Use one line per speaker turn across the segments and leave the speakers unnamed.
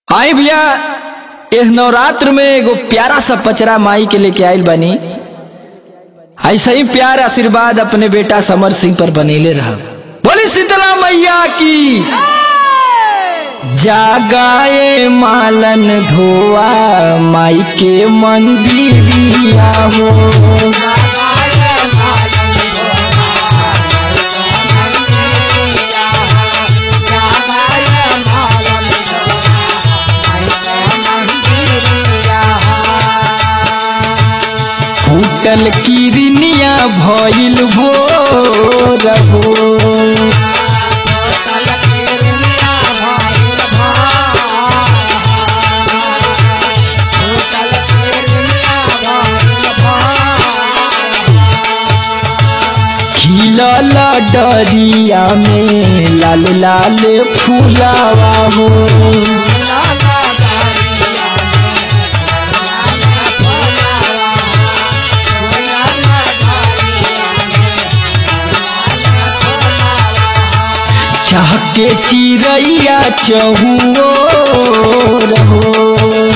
आई भैया इस नवरात्र में एगो प्यारा सा पचरा माई के लेके आइल बनी ऐसा ही प्यार आशीर्वाद अपने बेटा समर सिंह पर बनेले रहा बोली शीतला मैया की जागाए मालन धोआ माई के मंदिरिया हो फूटल किरनिया भइल भोर हो खिलल डरिया में लाल लाल फूलावा हो चाह के चिड़ैया चहुओ रहो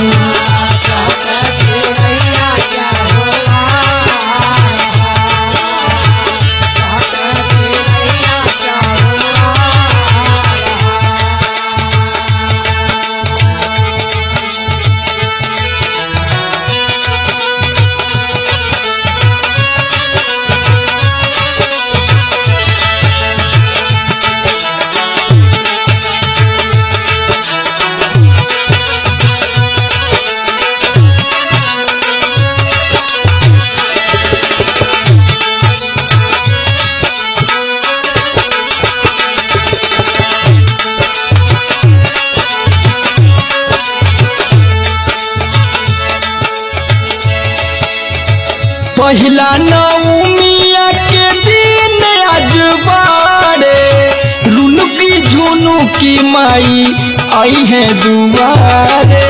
पहिला नवमिया के दिन आज बारे रुनुकी झुनुकी माई आई है दुआरे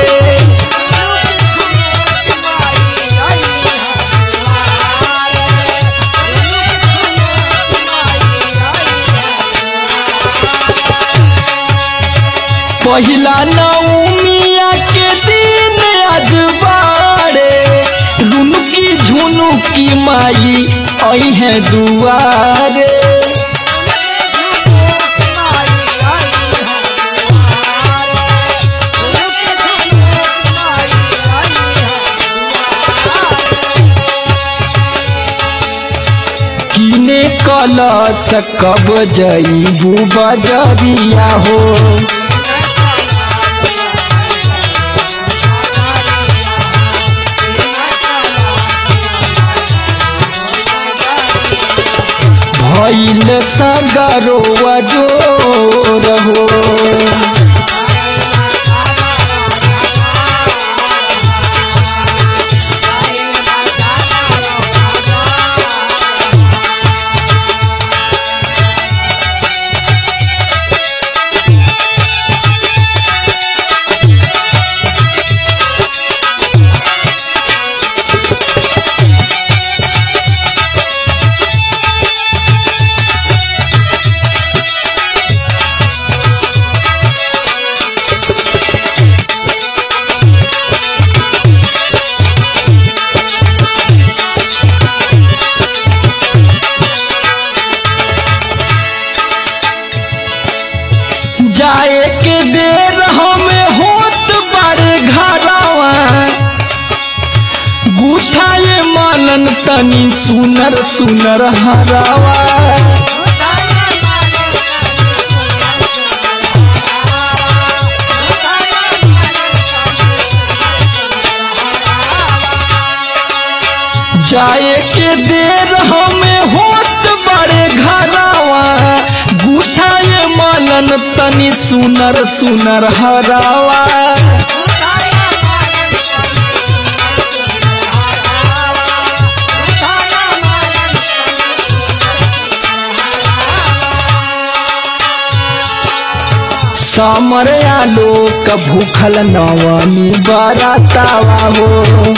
पहिला नवमिया के दिन आज बारे रुनुकी झुनुकी माई आई है दुआरे किने कलश कब जईबू बजरिया हो भइल सगरो जोर हो जाए के देर हमें होत बारे घरवा गुठाए मानन तनी सुनर सुनर हरावा जाए के देर हमें होत बड़े घरवा गुठाए मानन तनी सुनर सुनर हरावा समर आलोक भूखल नवमी बरातावा हो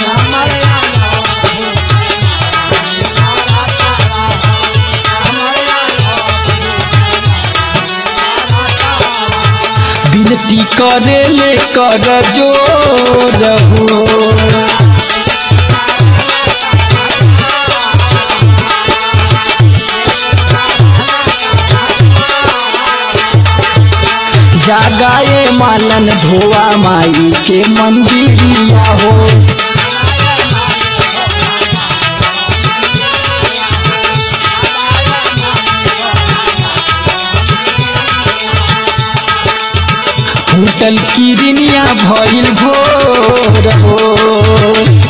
विनती करे ले कर जोर हो जागाए मालन धोआ माई के मंदिरिया हो फूटल किरनिया भइल भोर हो